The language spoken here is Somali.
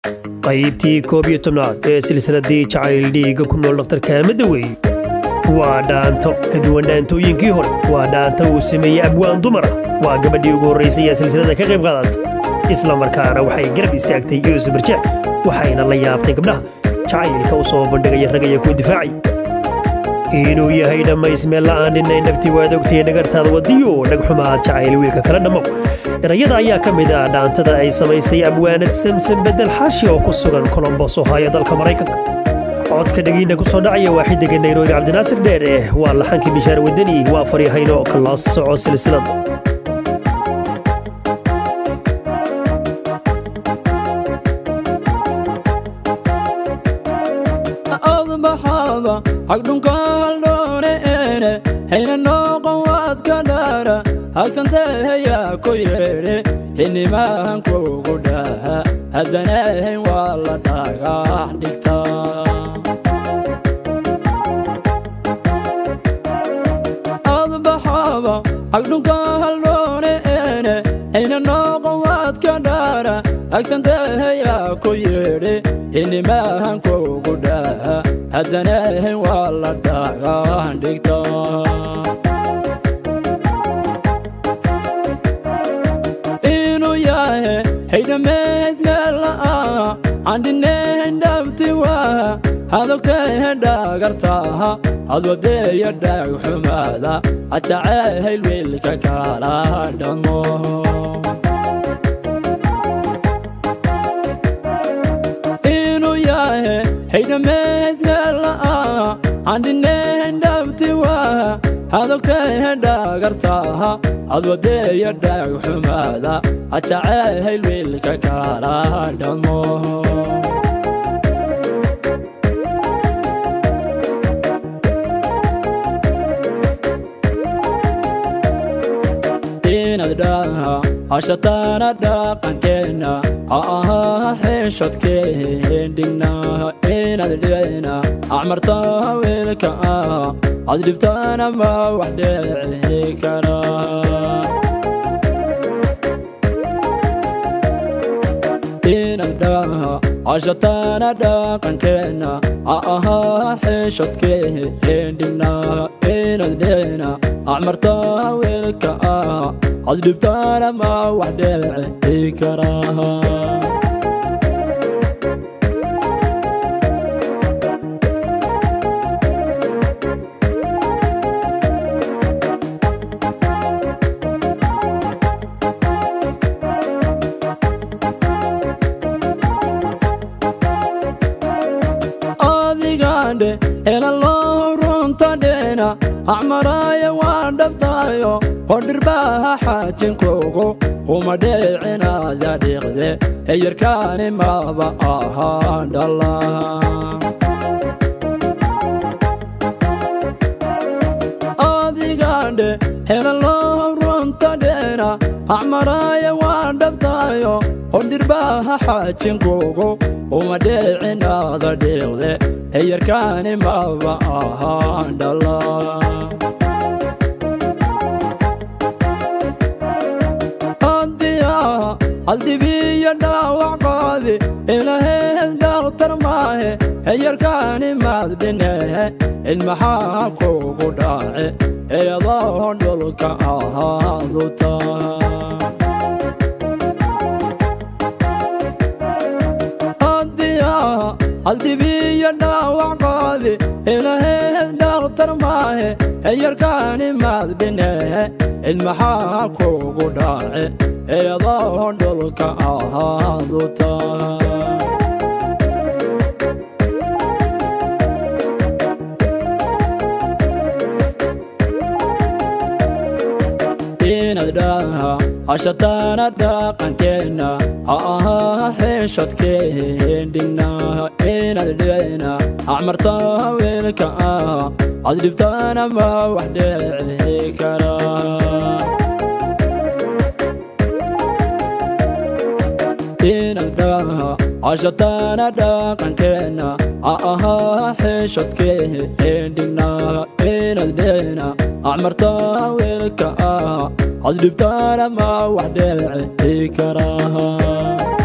qaybtii koob iyo tobnaad ee silsiladii jacayl dhiigga ku nool dhakhtarka aamada weeye waa dhaanto ka duwan dhaantooyinkii hore waa dhaanta uu sameeyey abwaan dumar ah waa gabadhii ugu horraysay ee silsilada ka qayb qaadata isla markaana waxay garab istaagtay yuusuf barjeex waxayna la yaabtay gabdhaha jacaylka u soo bandhigaya ragaya ku difaacay inuu yahay dhammays meel la'aan dhinay nabti waad ogtay dhagartaada wadiyo dhagxumaad jacayl wiilka kala dhammow erayada ayaa ka mid ah dhaantada ay samaysay abwaanad samsan bedel xaashi oo ku sugan colombos ohaayo dalka maraykanka codka dhegiina ku soo dhacaya waa xidiga nairobi cabdinaasir dheere waa laxankii bishaar wadani waa faryahayno kala soco silsilada adbaxaba hagdhunkaaldhooneene hayna nooqon waad ka dhaara hagsanteeyaa ku yeedhe xinimahan kugu dhaha haddanahayn waa la dhagax dhigtaa adbaxaba hagdhunkaaldhooneene hayna nooqon waad ka dhaara hagsanteeyaa ku yeedhe xinimahan kugu dhaha haddanahayn waa la dhagax dhigtaa inuu yahe haydhamays meela'a candhinayn dhabti waa hadogtahe dhagartaha hadwadeeya dhaagxumaada ajacayl wiilka kala dhammo inuu yahe haydhamays meela'a candhinayn dhabti waa hadogtahe dhagartaha hadwadeeya dhaagxumaada ajacayl wiilka kala dhammo inaad dhaha hashataana dhaqankeenna ha ahaa xeeshodkeendhigna inaad dhena acmarta wiilka ah ad dhibtaana ma wax dheci kara inaad dhaha hashataana dhaqankeenna ha ahaa xeeshodkeendhigna inaad dhena acmarta wiilka ah ad dhibtaana ma wax dheci kara adigandhe elaloo runta dhena acmaraya waan dhabtayo hodhirbaha xaajinkugu uma dheecinaada dhiiqde heyarkaani maba ahaan dhala adigandhe helaloo runta dhena acmaraya waan dhabtayo hodhirbaha xaajinkugu uma dheecinaada dhiiqde heyarkaani maba ahaan dhala addibiyo dhaawac qaabi ilaheed dhakhtar maahe heyarkaani maad dhinehe cid maxaa kugu dhaace eedoo dhulka ahaaduta addibiyo dhaawac qaabi ilaheed dhakhtar maahe heyarkaani maad dhinehe cid maxaa kugu dhaace eedoo dhulka ahaaduta inaad dhaha hashataana dhaqankeenna ha ahaa xeeshodkeendhigna inaad dhena acmarta wiilka ah ad dhibtaana ma wax dheci kara inaad dhaha hashataana dhaqankeenna ha ahaa xeeshodkeendhigna inaad dhena acmarta wiilka ah ad dhibtaana ma wax dheci kara